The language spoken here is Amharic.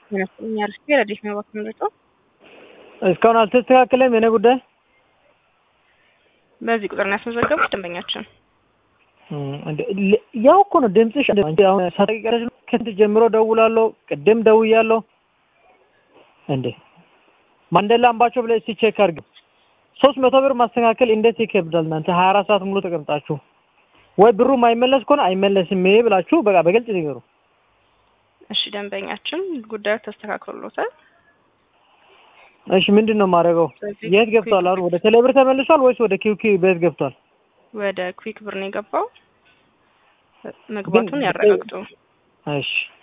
ይመስለኛል። እስኪ ረዲፍ ነው እባክህ ምረጫው። እስካሁን አልተስተካከለም የኔ ጉዳይ። በዚህ ቁጥር ነው ያስመዘገቡት ደንበኛችን። ያው እኮ ነው ድምፅሽ። አንቺ አሁን ሳጠቂቀረች ከስንት ጀምሮ ደውላለሁ፣ ቅድም ደውያለሁ። እንዴ ማንዴላ አምባቸው ብለህ እስቲ ቼክ አድርግ። ሶስት መቶ ብር ማስተካከል እንዴት ይከብዳል? እናንተ ሀያ አራት ሰዓት ሙሉ ተቀምጣችሁ ወይ ብሩ ማይመለስ ከሆነ አይመለስም ብላችሁ በቃ በግልጽ ንገሩ። እሺ ደንበኛችን ጉዳዩ ተስተካክሎታል። እሺ ምንድን ነው የማደርገው? ስለዚህ የት ገብቷል? አሁን ወደ ቴሌብር ተመልሷል ወይስ ወደ ኪውኪ ቤት ገብቷል? ወደ ኩዊክ ብር ነው የገባው። መግባቱን ያረጋግጡ። እሺ